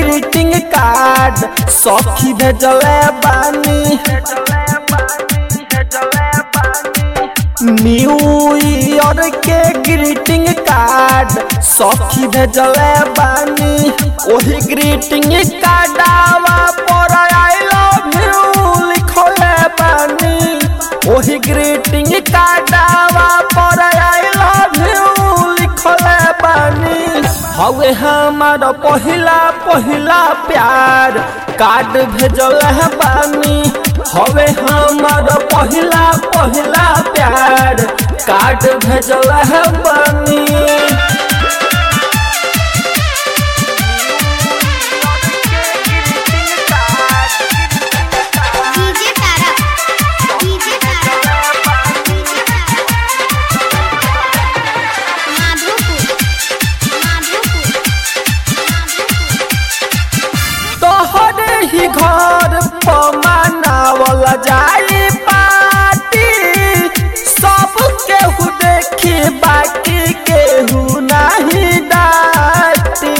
greeting card सखी भेजले बानी न्यू ईयर के ग्रीटिंग कार्ड सखी भेजले बानी ओही ग्रीटिंग कार्डवा पर आई लव यू लिखले बानी ओही ग्रीटिंग कार्डवा पर आई लव यू लिखले बानी हवे हमार पहिला पहिला प्यार कार्ड भेजल है बानी हवे हमार पहिला पहिला प्यार कार्ड भेजल है बानी DJ Tara DJ Tara DJ Tara Madhopur Madhopur तोहरे ही घर पर मनावल जाई पार्टी सब केहू देखी बाकी केहू नहीं डाटी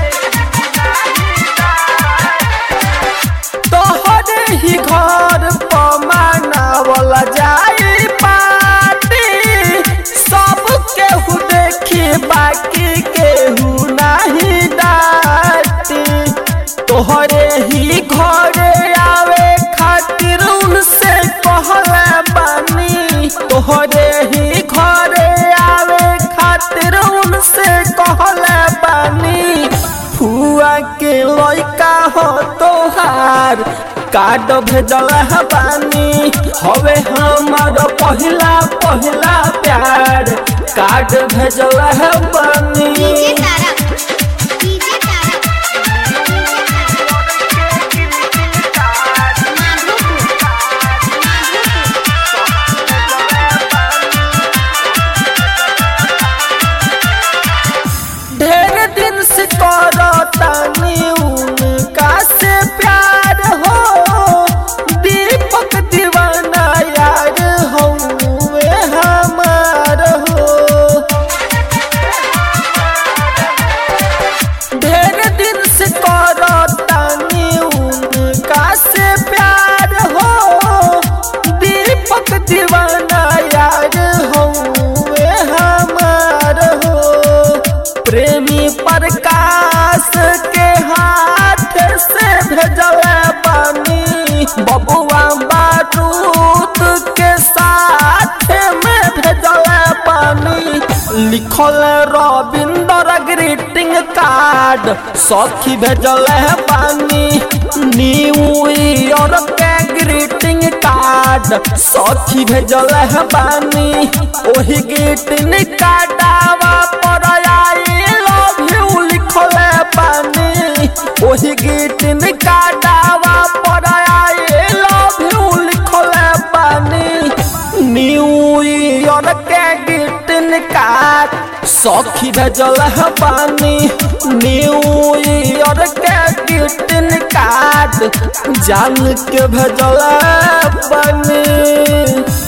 तोहरे ही घर पर मनावल जाई पार्टी सब केहू देखी बाकी केहू नहीं डाटी तोहरे ही घरे आवे खातिर उनसे कहले बानी तोहरे ही घरे आवे खातिर उनसे कहले बानी फुआ के लइका हो तोहार कार्ड भेजल है बानी हवे हमार पहिला पहिला प्यार कार्ड भेजल है बानी डीजे तारा डीजे तारा माधोपुर माधोपुर ढेर दिन से करतानी उनका से प्यार हो दीपक दीवाना यार हौवे हमार हो ढेर दिन से करतानी उनका से प्यार हो दीपक दीवाना यार हौवे हमार हो प्रेमी प्रकाश के हाथ से भेजल पानी बबुआ बारूद के साथ में भेजल पानी लिखल रविंदर ग्रीटिंग कार्ड सखी भेजल पानी न्यू ईयर के ग्रीटिंग कार्ड सखी भेजल पानी ओही ग्रीटिंग कार्डवा पर आई लव यू लिखल पानी ओही ग्रीटिंग कार्डवा पर आई लव यू लिखल पानी न्यू ईयर के ग्रीटिंग कार्ड सखी भेजल है पानी न्यू ईयर के ग्रीटिंग कार्ड जान के भेजल है पानी